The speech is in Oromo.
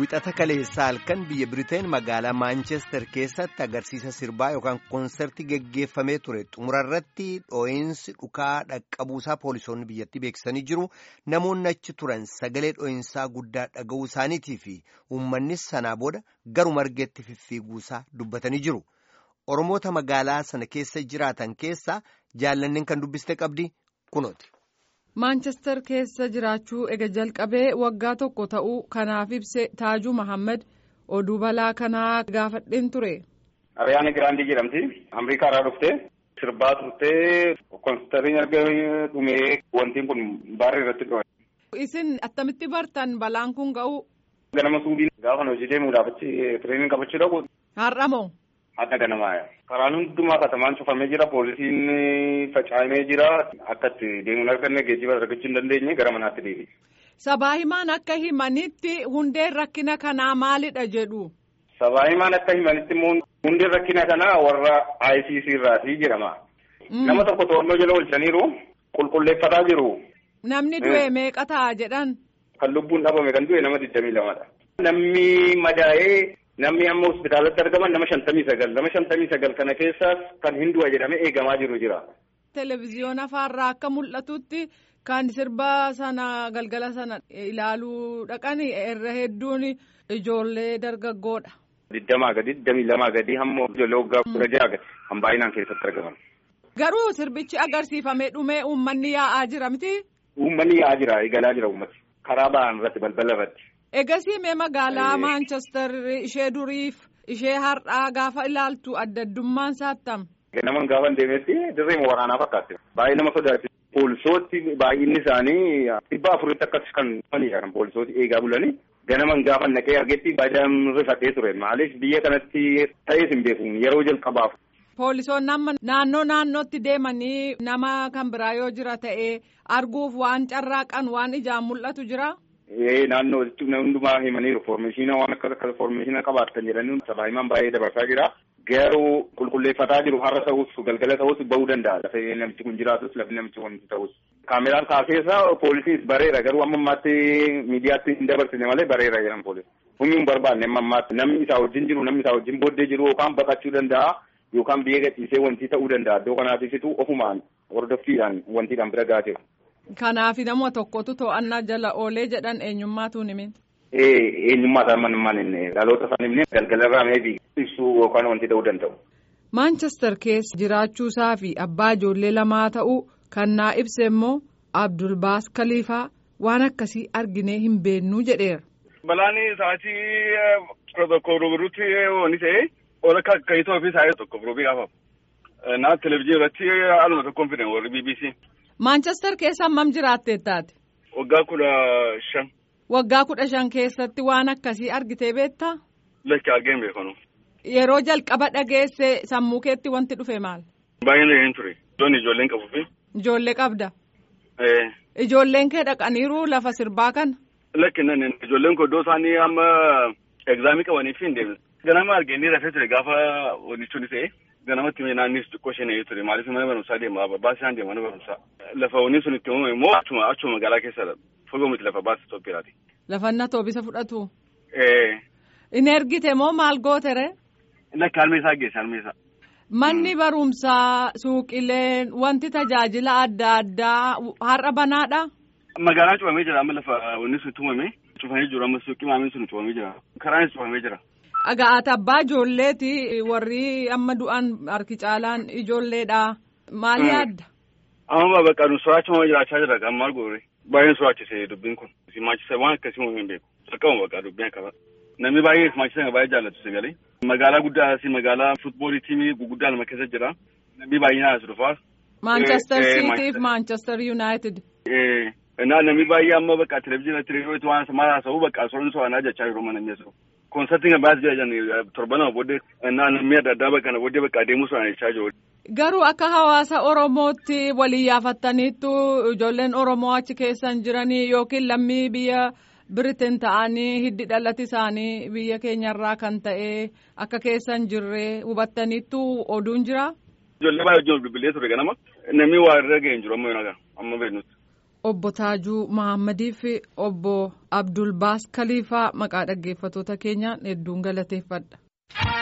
Wiixata kaleessaa halkan biyya Biriteen magaalaa Maanchestar keessatti agarsiisa sirbaa yookaan koonsertii geggeeffamee ture xumurarratti dhoo'insi dhukaa dhaqqabuusaa poolisoonni biyyattii beeksisanii jiru namoonni achi turan sagalee dhoo'insaa guddaa dhaga'uu isaaniitii fi uummannis sanaa booda garu margeetti fiffiiguusaa dubbatanii jiru. Oromoota magaalaa sana keessa jiraatan keessaa jaallanneen kan dubbiste qabdi kunooti. maanchestar keessa jiraachuu ega jalqabee waggaa tokko ta'uu kanaaf ibse taajuu mahammad oduu balaa kanaa gaafadheen ture. Ariyaana Giraandii jedhamti. Ameerikaa irraa dhuftee sirbaa turtee koonsitariin erga dhumee wantiin kun baarrii irratti dhufe. Isin attamitti bartan balaan kun ga'u. Ganama suubiin gaafa hojii deemuudhaaf achi tireenii qabachuu dhaqu. Har'a moo? Adda ganamaa karaan hundumaa katamaan cufamee jira poolisiin facaamee jira akka itti deemuun arganne geejjiba argachuu hin dandeenye gara manaatti deebi. Sabaa himaan akka himanitti hundeen rakkina kanaa maalidha jedhu. Sabaa himaan akka himanitti immoo hundeen rakkina kanaa warra ICC irraati jedhama. Nama tokko to'annoo jala oolchaniiru qulqulleeffataa jiru. Namni du'e meeqa ta'a jedhan. Kan lubbuun dhabame kan du'e nama digdamii lamadha. Namni madaa'ee. Namni amma hospitaalatti argaman nama shantamii sagal nama shantamii sagal kana keessaas kan hin du'a jedhamee eegamaa jiru jira. Televezyiyoona afaarraa akka mul'atutti kan sirba sana galgala sana ilaaluu dhaqan irra hedduun ijoollee dargaggoodha. Digdamaa gadi digdamii lamaa gadi hamma ijoollee waggaa kudha jaha gadi kan baay'inaan keessatti argaman. Garuu sirbichi agarsiifamee dhumee uummanni yaa'aa jira miti. Uummanni yaa'aa jira eegalaa jira uummati karaa ba'an irratti balbala irratti. Egasii mee magaalaa Maanchestar ishee duriif ishee har'aa gaafa ilaaltu adda addummaan saattam. Naman gaafa deemetti dirree waraanaa fakkaatti. Baay'ee nama sodaachisa. Poolisooti baay'inni isaanii dhibba afuritti akkas kan dhufanidha kan poolisooti eegaa bulanii. Ganaman gaafa naqee argetti baay'een rifatee ture. Maaliif biyya kanatti ta'ees hin beeku yeroo jalqabaaf. Poolisoonni amma naannoo naannootti deemanii nama kan biraa yoo jira ta'ee arguuf waan carraaqan waan ijaan mul'atu jira. naannoo jechuun hundumaa himaniiru foormeeshina waan akka akka foormeeshina qabaatan jedhanii sabaa himaan baay'ee dabarsaa jira. Garuu qulqulleeffataa jiru har'a ta'us galgala ta'us bahuu danda'a lafee namichi kun jiraatus lafee namichi kun ta'us. Kaameraan kaaseessa poolisiis bareera garuu amma ammaatti miidiyaatti hin dabarsine malee bareera jedhan poolisi. Humni hin barbaanne amma ammaatti namni isaa wajjin jiru namni isaa wajjin booddee jiru yookaan baqachuu danda'a yookaan biyya gadhiisee wanti ta'uu danda'a iddoo kanaatifitu ofumaan hordoffiidhaan wantiidhaan bira gaateera. Kanaaf nama tokkotu to'annaa jala oolee jedhan eenyummaatu himin. Eenyummaa isaa manummaan inni dhaloota isaa himne galgala irraa meebii ibsuu yookaan wanti ta'uu danda'u. Maanchestar keessa jiraachuusaa fi abbaa ijoollee lamaa ta'uu kan naa ibse immoo Abdulbaas Kaliifaa waan akkasii arginee hin beennuu jedheera. Balaan sa'aatii tokko ruburutti ooni ta'e ola kaayitoo ofii sa'aatii tokko rubii gaafamu. Naa televizyiinii irratti haaluma tokkoon fide warri BBC. Maanchestar keessa hammam jiraattee taate? Waggaa kudha shan. Waggaa kudha shan keessatti waan akkasii argitee beektaa? Lakki argeen beekanu. Yeroo jalqaba dhageesse sammuu keetti wanti dhufe maal? Baay'een dhageen ture. Ijoolleen ijoolleen qabuufi. Ijoollee qabda. Ijoolleen kee dhaqaniiru lafa sirbaa kana. Lakki nan ijoolleen koo iddoo isaanii amma egzaamii qabaniif hin deemne. Ganama argeenii rafee ture gaafa wanichuun ta'e. ganamatti naannis xiqqoo isheen ture maaliif mana barumsaa deema baasii isaan deema mana barumsaa lafa wanni sun itti uumame immoo achuma achuma magaalaa keessa fagoo miti lafa baasii Itoophiyaati. Lafa inni toobisa fudhatu. Inni ergite moo maal gootere? Lakki harmeessaa geesse harmeessaa. Manni barumsaa suuqileen wanti tajaajila adda addaa har'a banaadha. Magaalaa cufamee jira amma lafa wanni sun itti uumame cufamee jiru amma suuqii maamiin sun cufamee jira karaanis cufamee jira. Dhagaa'ata abbaa ijoolleeti warri amma du'an harki caalaan ijoolleedha. Maal yaadda? Amma bakka nu soraachuma jiraachaa jira kan maal goore. Baay'een soraachise dubbiin kun. Simaachisa waan akkasii uummee hin beeku. Jalqabuma bakka dubbiin akkasa. Namni baay'ee simaachisa kana baay'ee jaallatu sagalee. Magaalaa guddaa asii magaalaa futboolii tiimii guguddaa lama keessa jira. Namni baay'inaan as dhufaa. Manchester City fi Manchester United. Namni baay'ee amma bakka televizyiinii reediyooti waan maal haasa'u bakka soran so'anaa jechaa jiru mana mi'eessu. Koonsartiin kan baay'ee jedhan torbanama booddee namni adda addaa bakka kana booddee bakka adeemuu sana jechaa jiru. Garuu akka hawaasa Oromootti walii yaafattaniittu ijoolleen Oromoo achi keessan jiranii yookiin lammii biyya Biriteen ta'anii hiddi dhalati isaanii biyya keenyarraa kan ta'e akka keessan jirree hubattaniittu oduun jira. Ijoollee baay'ee wajjin bilbilee ture ganama namni waa irra ga'ee hin jiru amma yoo amma beeknutti. obbo Taajuu Mahammadii fi obbo Abdulbaas Kaliifaa maqaa dhaggeeffatoota keenyaan hedduun galateeffadha.